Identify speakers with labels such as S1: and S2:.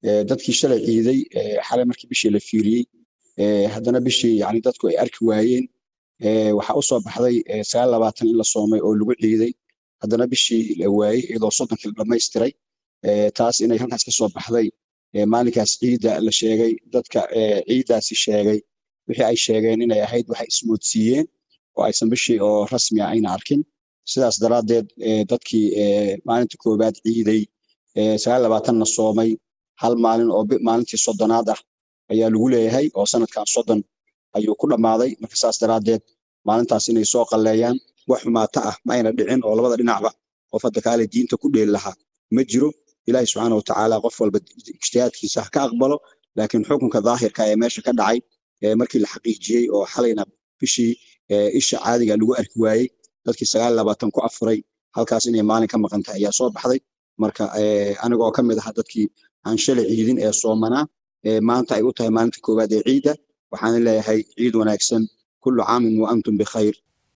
S1: dadkii shalay ciiday xalay markii bishii la fiiriyey haddana bishii yani dadku ay arki waayeen waxaa u soo baxday sagaal labaatan in la soomay oo lagu ciiday haddana bishii la waayey iyadoo soddonkii la dhamaystiray taas inay halkaas ka soo baxday maalinkaas ciidda la sheegay dadka ciiddaasi sheegay wixii ay sheegeen inay ahayd waxay ismoodsiiyeen oo aysan bishii oo rasmi ah ayna arkin sidaas daraaddeed dadkii maalinta koowaad ciiday sagaal labaatanna soomay hal maalin oo maalintii soddonaad ah ayaa lagu leeyahay oo sanadkan soddon ayuu ku dhammaaday marka saas daraaddeed maalintaas inay soo qalleeyaan wax xumaata ah ma ayna dhicin oo labada dhinacba qof hadda kaale diinta ku dheeli lahaa ma jiro ilaahi subxaana watacaala qof walba ijtihaadkiisa ha ka aqbalo laakiin xukunka daahirka ee meesha ka dhacay markii la xaqiijiyey oo xalayna bishii isha caadiga lagu arki waayey dadkii sagaal labaatan ku afuray halkaas inay maalin ka maqan tahay ayaa soo baxday marka anigoo ka mid aha dadkii aan shalay ciidin ee soomanaa maanta ay u tahay maalinta koowaad ee ciidda waxaan leeyahay ciid wanaagsan kullu caamin wa antum bikhayr